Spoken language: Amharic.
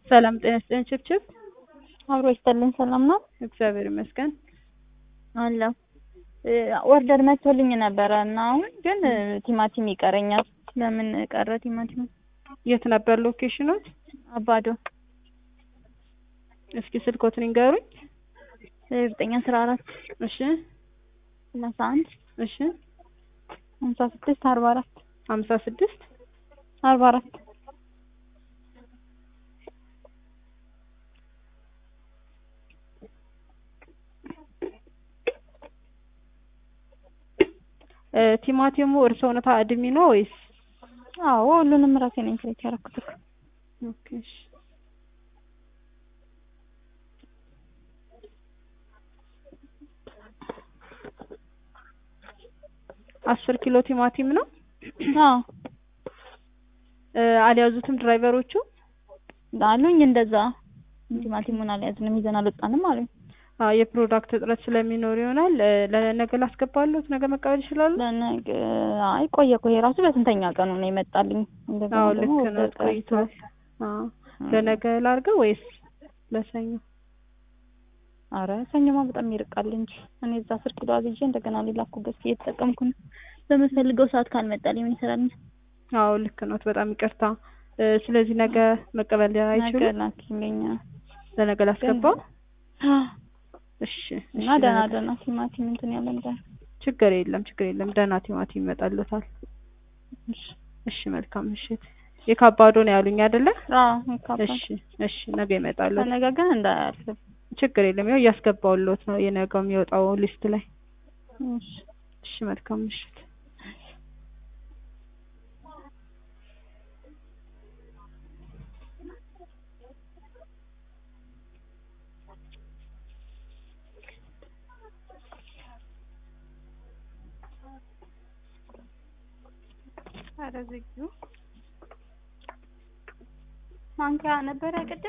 ሰላም ጤና ይስጥልኝ ችብችብ አብሮ ይስጥልኝ። ሰላም ነው እግዚአብሔር ይመስገን። አለሁ። ኦርደር መጥቶልኝ ነበረ እና አሁን ግን ቲማቲም ይቀረኛል። ለምን ቀረ ቲማቲም? የት ነበር ሎኬሽኖት? አባዶ እስኪ ስልኮትን ይንገሩኝ። ዘጠኝ አስራ አራት እሺ ሰላሳ አንድ እሺ ሀምሳ ስድስት አርባ አራት ሀምሳ ስድስት አርባ አራት ቲማቲሙ እርስዎ ነታ አድሚ ነው ወይስ? አዎ ሁሉንም ራሴ ነኝ ክሬት ያደረኩት እኮ። ኦኬ እሺ። አስር ኪሎ ቲማቲም ነው። አዎ አልያዙትም ድራይቨሮቹ? አሉኝ እንደዛ ቲማቲሙን አልያዝንም ይዘን አልወጣንም አሉኝ። አዎ የፕሮዳክት እጥረት ስለሚኖር ይሆናል። ለነገ ላስገባለሁት፣ ነገ መቀበል ይችላሉ? ለነገ አይ ቆየ እኮ ይሄ ራሱ በስንተኛ ቀኑ ነው የመጣልኝ? እንደገና አዎ ደግሞ ልክ ነው ቆይቷል። አዎ ለነገ ላድርገው ወይስ ለሰኞ? አረ ሰኞማ በጣም ይርቃል እንጂ እኔ እዛ አስር ኪሎ አዝዤ እንደገና ሌላ እኮ ገዝቼ እየተጠቀምኩ ነው። በምፈልገው ሰዓት ካልመጣልኝ ምን ይሰራልኝ? አዎ ልክ ነው። በጣም ይቅርታ። ስለዚህ ነገ መቀበል ነገ አይችሉም? ላኪልኝ። ለነገ ላስገባው? እሺ እና እሺ፣ ደህና ለነገ- ደህና ቲማቲም እንትን ያለ እንደ ችግር የለም ችግር የለም። ደህና ቲማቲም ይመጣልዎታል። እሺ እሺ መልካም ምሽት። የካባዶ ነው ያሉኝ አይደለ? አዎ ይካፋል። እሺ እሺ፣ ነገ ይመጣሉ። ከነገ ግን እንዳያልፍ። ችግር የለም። ያው እያስገባውልዎት ነው የነገው የሚወጣው ሊስት ላይ። እሺ እሺ መልካም ምሽት። ኧረ ዝጊው። ማንኪያ ነበረ ቅድም